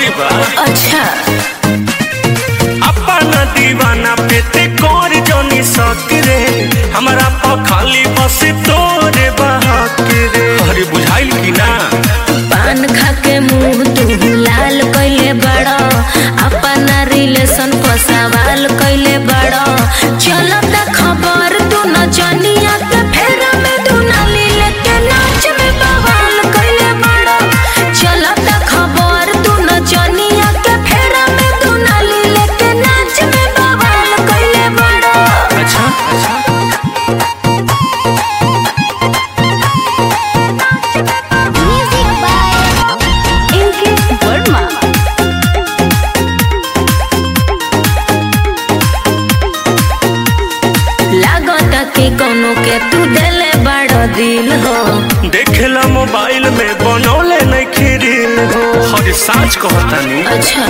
जरूरी बा अच्छा अपन दीवाना पे ते कर जनी सक रे हमरा पर खाली बस तोरे बहक रे अरे बुझाइल कि ना पान खा के मुंह तू लाल कइले बड़ा अपना रिलेशन पर सवाल कइले बड़ा चलत खबर तू न जनिया के फेरा में तू नाली लेके नाच में बवाल कइले बड़ा चलत खबर तू न जनिया के फेरा में तू नाली लेके नाच में बवाल कइले बड़ा अच्छा अच्छा म्यूजिक बाय इनके वर्मा लागता कि कोनो के तू देले बड़ा दिल हो देखेला मोबाइल में बनौले नहीं खीरिल हो हर साँच कहतानी अच्छा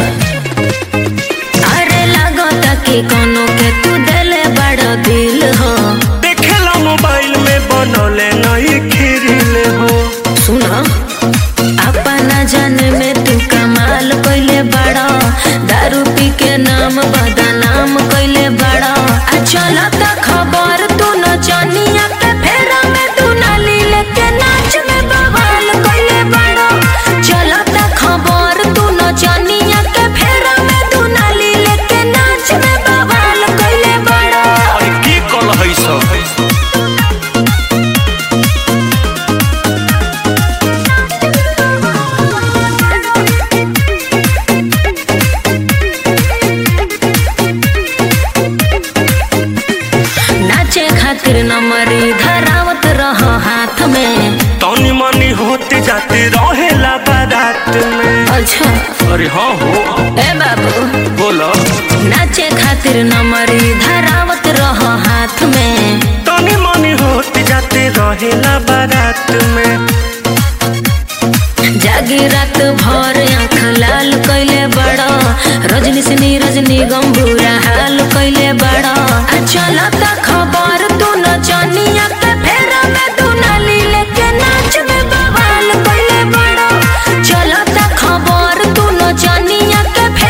अरे लागता कि कोनो के तू देले बड़ा दिल हो देखेला मोबाइल में बनौले नहीं खीरिल हो सुना अपना जान में तू कमाल कइले बड़ा दारू पी के नाम बदनाम कइले बड़ा आ चलता खबर तू न जानिया के फेरा में तू नाली लेके नाच में बवाल कइले बड़ा चलता खबर तू न जानिया के फेरा में तू नाली लेके नाच में बवाल कइले बड़ा और की कल है सब नाचे खातिर नमरी धरावत रह हाथ में तनी मनी होते जाते रहेला बारात में अच्छा अरे हाँ हो ए बाबू बोलो नाचे खातिर नमरी धरावत रह हाथ में तनी मनी होते जाते रहेला बारात में जागी रात भर आँख लाल कैले बड़ा रजनी सिनी रजनी गंभूरा हाल कैले बड़ा आ चलता खबर तू न जनिया के फेरा में तू नाली लेके नाच में बवाल कैले बड़ा चलता खबर तू न जनिया के